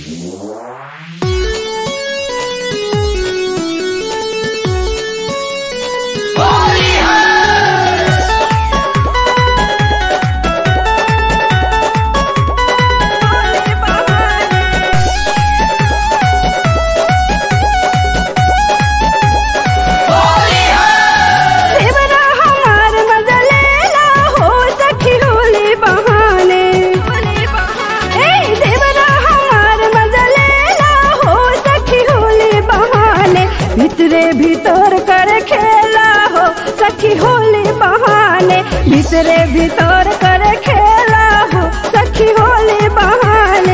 देवरा हमार मजलेला हो सखी होली बहाने ए देवरा हमार मजलेला हो सखी होली बहाने भितरे भीतर कर खेला हो सखी होली बहाने भितरे भीतर कर खेला हो सखी होली बहाने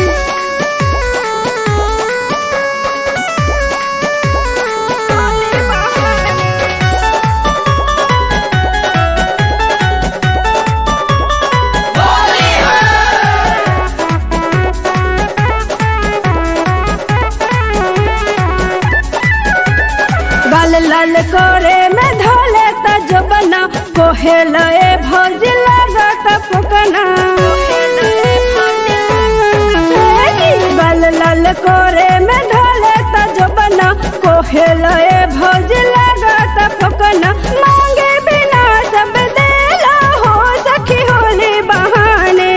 गाल लाल करे में धोले त जो बना कोहे लए भौज लागत फुकना गाल लाल करे में धोले त जो बना कोहे लए भौज लागत फुकना मांगे बिना सब देला हो सखी होली बहाने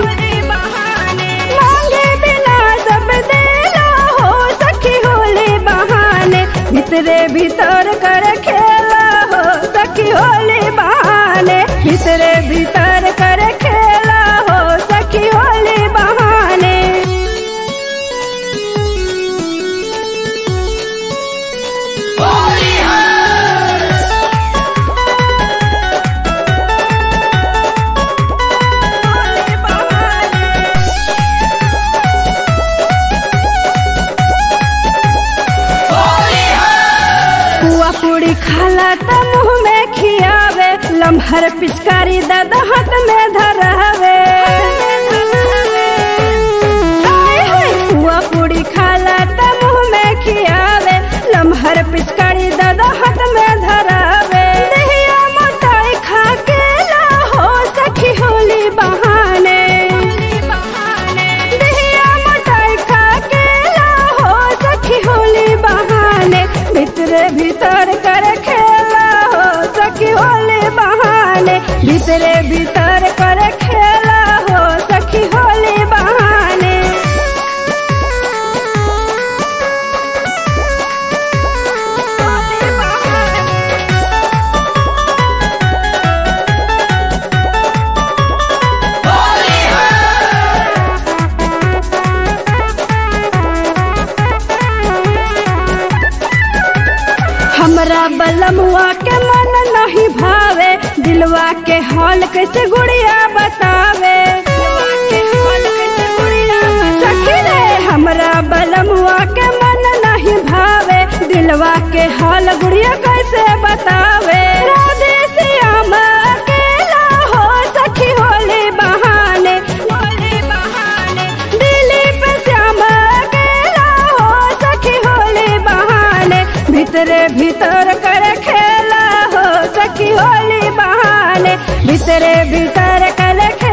मांगे बिना सब देला हो सखी होली बहाने भितरे भीतर कर खेला हो सखी होली बहाने भितरे भीतर कर खेला हो सखी होली बहाने पुआ पूरी खाला त मुंह में खियावे लम्हर पिचकारी दादा हाथ में धरावे हाय हाय पुआ पूरी खाला त मुंह में खियावे लम्हर पिचकारी दादा हाथ में धरावे दहिया मोटाई खा के ला हो सखी होली बहाने दहिया मोटाई खा के ला हो सखी होली बहाने भीतरे भीतर कर खेला हो सखी होली बहाने भीतरे भीतर कर खेला हो सखी होली बहाने हमरा बलमुआ के मन नहीं भावे दिलवा के हाल कैसे गुड़िया बतावे सखी रे हमरा बलमुआ के मन नहीं भावे दिलवा के हाल गुड़िया कैसे बतावे राधे श्याम अकेला हो सखी होली बहाने दिलीप श्याम अकेला हो सखी होली बहाने भीतरे भीतर कर खेला हो सखी होली बहाने भीतरे भीतर कर